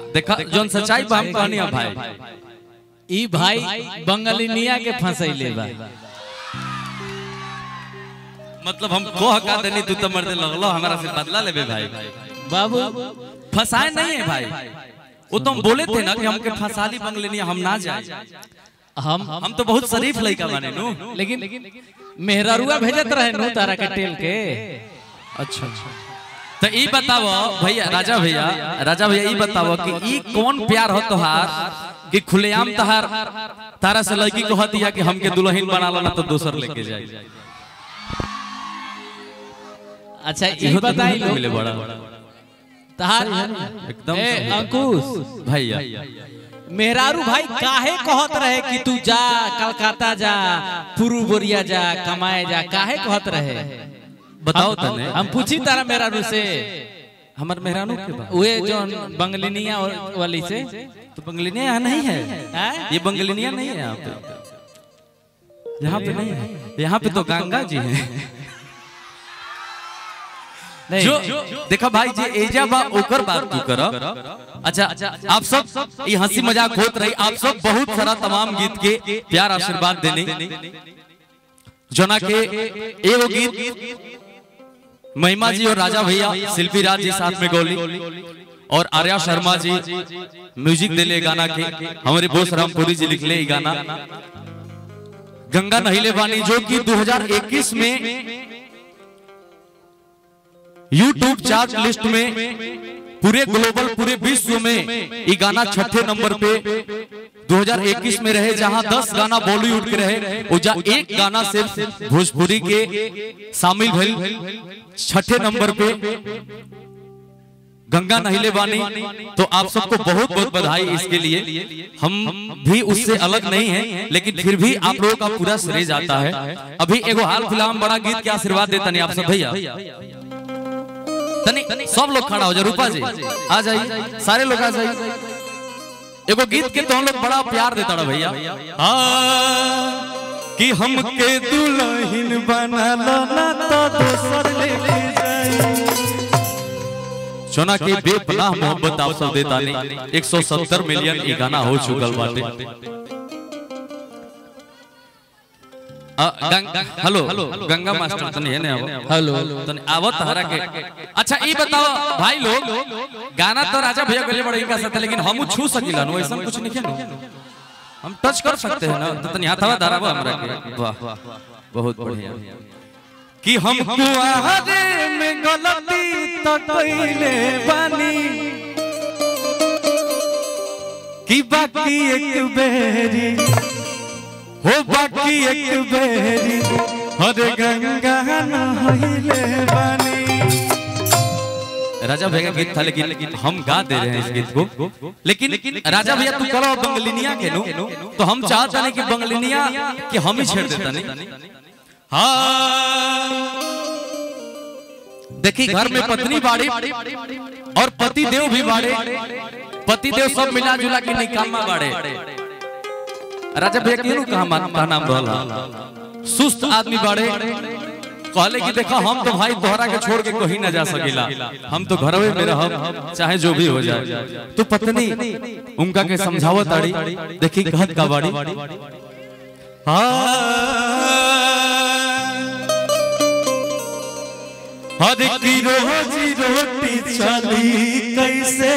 देखा जोन सच्चाई बा हम कहनी है भाई ई भाई बंगालिनिया के फंसैले बा मतलब हम कोह का देनी तू तो मर्दे लगलो हमारा से बदला लेबे भाई बाबू फंसाए नहीं है भाई वो तो हम बोले थे ना कि हमके फंसाली बंगलेनिया हम ना जाए हम हम तो बहुत शरीफ लड़का बने नु लेकिन मेहरारुआ भेजत रहे नु तारा के टेल के अच्छा तो ई बताओ भैया राजा भैया राजा भैया ई बताओ कि ई कौन प्यार हो तोहार कि खुलेआम तहार तारा से लड़की को हतिया कि हमके दुल्हन बना लो ना तो दोसर लेके जाए अच्छा ई इहो तो बताई दुल्हन मिले बड़ा तार एकदम ए सही। अंकुश भैया मेहरारू भाई काहे कहत रहे कि तू जा कलकत्ता जा पुरू बोरिया जा कमाए जा काहे कहत रहे बताओ तने हम पूछी तारा मेहरारू से हमर मेहरानू के बा वे जो बंगलिनिया वाली से तो बंगलिनिया यहाँ नहीं है हैं? ये बंगलिनिया नहीं है यहाँ पे यहाँ पे नहीं है यहाँ पे तो गंगा जी हैं नहीं जो देखा भाई जे एजा बा ओकर बात तू कर अच्छा आप सब ये हंसी मजाक होत रही आप सब बहुत सारा तमाम गीत के प्यार आशीर्वाद देने जना के एगो गीत महिमा जी और राजा भैया शिल्पी राज जी साथ में गोली और आर्या शर्मा जी म्यूजिक दिले गाना के हमारे बोस रामपुरी जी लिखले ई गाना गंगा नहिले बानी जो कि 2021 में यूट्यूब चार्ट लिस्ट में पूरे ग्लोबल पूरे विश्व में ये गाना छठे नंबर पे 2021 में रहे जहां 10 गाना बॉलीवुड के रहे और जा एक गाना सिर्फ भोजपुरी के शामिल भइल छठे नंबर पे गंगा नहिले बानी तो आप सबको बहुत बहुत बधाई इसके लिए हम भी उससे अलग नहीं हैं लेकिन फिर भी आप लोगों का पूरा श्रेय जाता है अभी एगो हाल फिलहाल बड़ा गीत के आशीर्वाद देता नहीं आप सब भैया तनी सब लोग खड़ा हो जाए रूपा जी आ जाइए सारे लोग आ जाइए एगो गीत के तो हम लोग बड़ा प्यार देता ना भैया हाँ, कि हमके दुल्हन बना लो ना तो दोसर लेके जाई सोना के बेपनाह मोहब्बत आप सब देता नहीं 170 मिलियन ये गाना हो चुकल बाटे अ, गंग- हेलो गंगा मास्टर तनी है ने आवो हेलो तनी आवत हरा के अच्छा ई बताओ भाई लोग गाना तो राजा भैया गले बड़े का साथ है, लेकिन हम छू सकिला नो ऐसा कुछ नहीं है हम टच कर सकते हैं ना तो तनी हाथवा धरावा हमरा के वाह बहुत बढ़िया कि हम कुआरे में गलती तो कइले बानी कि बाकी एक बेरी हो बाकी एक बेरी हरे गंगा नहइले बानी राजा भैया का गीत था लेकिन हम गा दे रहे हैं इस गीत को लेकिन राजा भैया तू करो बंगलिनिया के नो तो हम चाहते नहीं कि बंगलिनिया कि हम ही छेड़ देता नहीं हाँ देखी घर में पत्नी बाड़ी और पति देव भी बाड़े पति देव सब मिला जुला के निकामा बाड़े राजा भैया केनु कहा मान का नाम रहला सुस्त आदमी बाड़े कहले कि देखो हम तो भाई तोहरा के छोड़ के कहीं ना जा सकीला हम तो घरवे में रहब चाहे जो भी हो जाए तो पत्नी उनका के समझावत आड़ी देखी कहत का बाड़ी हर की रोजी रोटी चली कैसे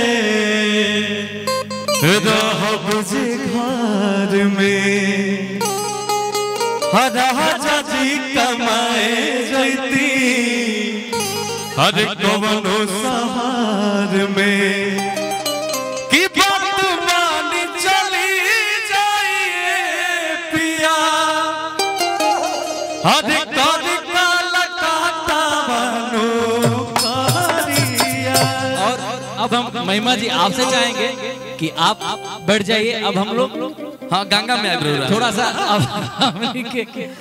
रहब जे घर में राजा जी कमाए जैती हर कवनो सहार में कि बात मान चली जाइए पिया हर कर काला काटा बनो कारिया और अब हम महिमा जी आपसे चाहेंगे कि आप बैठ जाइए अब हम लोग हाँ गंगा में आगे थोड़ा सा अब हमनी के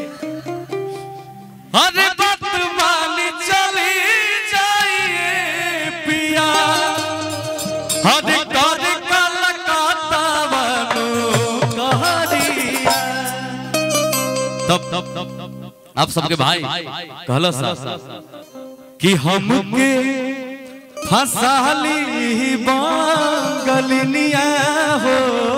अरे बात मान चली जाइए पिया अरे कर कलकत्ता बनो कहरिया तब तब तब आप सबके भाई कहलो सा कि हमके फसाली बांगलिनिया बंगलिनिया हो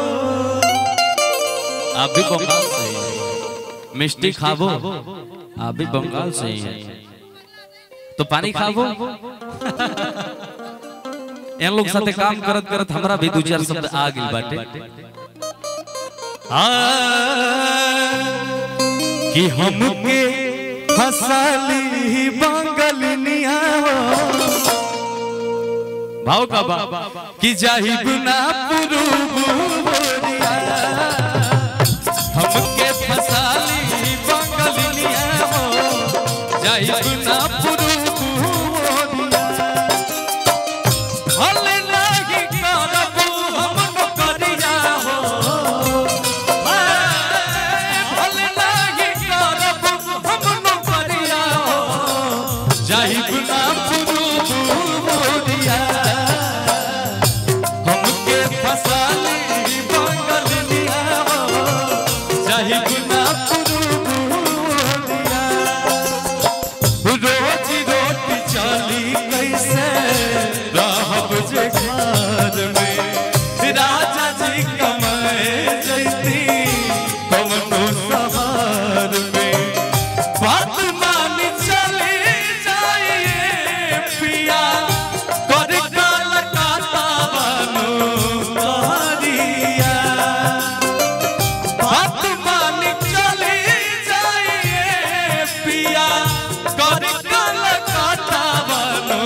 आप भी बंगाल से ही हैं। मिष्टी खाबो आप भी बंगाल से ही हैं। तो पानी खाबो इन लोग साथे काम करत करत हमरा भी दो चार शब्द आ गइल बाटे आ, कि हमके फसाली बंगलिनिया हो भाव का बा कि जाहिब ना पुरुबुरिया हमके फसाली बंगलिनिया हो जाहिब ना पुरुबुरिया हल नाही करबू हम नौकरिया हो हल नाही करबू हम नौकरिया हो जाहिब ना पुरुबुरिया हमके फसाली बंगलिया हो जाहिब ना पुरुबुरिया रोज रोटी चली कैसे रहब जे घर में राजा जी कमाए जैती कमनो सवार में बात मान चली जाइए पिया कर काल काता बनो कहरिया बात मान चली जाइए पिया कर कल काटा बनो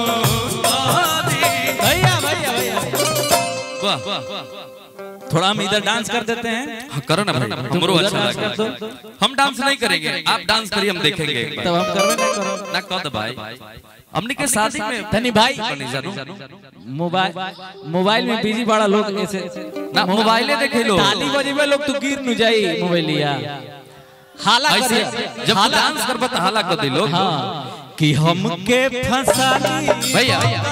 भैया भैया भैया वाह थोड़ा हम इधर डांस कर देते हैं हाँ, करो ना भाई हमरो उधर अच्छा डांस कर लगा दो। हम डांस नहीं करेंगे आप डांस करिए हम देखेंगे एक बार। तब हम करवे ना करो ना कह दो भाई हमने के शादी में धनी भाई बनी जानू मोबाइल मोबाइल में बिजी बड़ा लोग ऐसे ना मोबाइले देखे लो ताली बजेबे लोग तो गिर न जाई मोबाइलिया हाला ऐसे करे जब तू डांस करबा तो हाला कर दे लोग हाँ कि हमके फसाली भैया भैया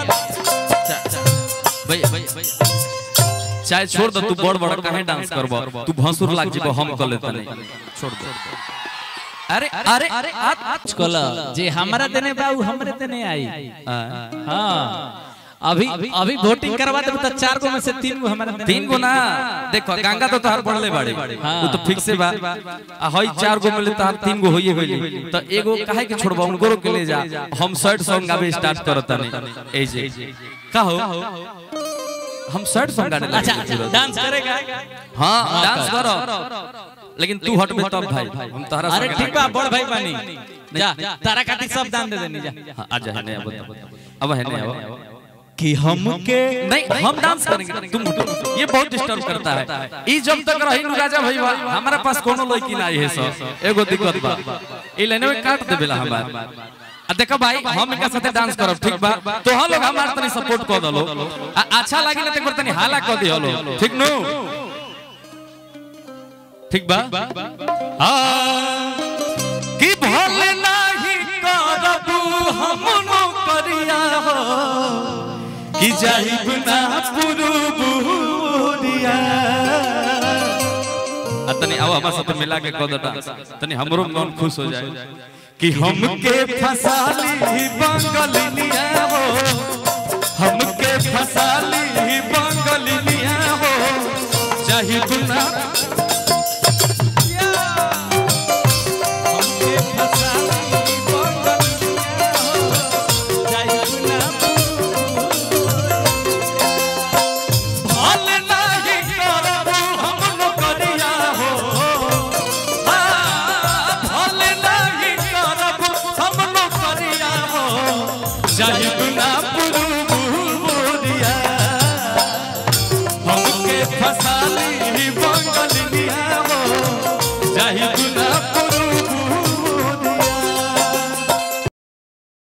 भैया चाहे छोड़ दो तू बड़ बड़ काहे डांस करबो तू भसुर लाग जेबो हम कर लेते नहीं छोड़ दो अरे अरे अरे आज कल जे हमरा देने बा उ हमरे देने आई हाँ अभी अभी वोटिंग करवा देब तो चार गो में से तीन गो हमारे देने तीन गो ना देखो गंगा तो तोहार पढ़ले बाड़े हाँ। वो तो फिक्स बा आ हई चार गो मिले तोहार तीन गो होइए होइली तो एगो काहे के छोड़बा उनको के ले जा हम शर्ट सॉन्ग गावे स्टार्ट करत नहीं ए जे का हो हम शर्ट सॉन्ग गाने लगे अच्छा डांस करेगा हां डांस करो लेकिन तू हटबे तब भाई हम तोहरा अरे संगे ठीक बा बड़ भाई बानी जा तारा काटी सब दान दे देनी जा हाँ, आजा है नहीं अब अब है नहीं अब कि हमके नहीं हम डांस करेंगे तुम हटो ये बहुत डिस्टर्ब करता है ई जब तक रही नु राजा भईवा हमारा पास कोनो लड़की ना है सर एगो दिक्कत बा ई लाइन में काट देबेला हमार आ देखो भाई हम इनका साथे डांस करब ठीक बा तो हम लोग हमार तनी सपोर्ट कर दलो आ अच्छा लागी ना एक बार तनी हाला कर दियो लो ठीक नु ठीक बा हाँ कि भले नाही करबू हम नौकरिया हो कि जाहिब ना पुरुबुरिया आ तनी आओ हमार साथे मिला के कर दो डांस तनी हमरो मन खुश हो जाए कि हमके फसाली बंगलिनिया हो हमके फसाली बंगलिनिया हो जाहिब ना हमके फसाली बंगलिनिया हो जाहिब ना भले नाही करबू हम नौकरिया हो भले नाही करबू हम नौकरिया हो जाहिब ना पुरुबुरिया हमके फसाली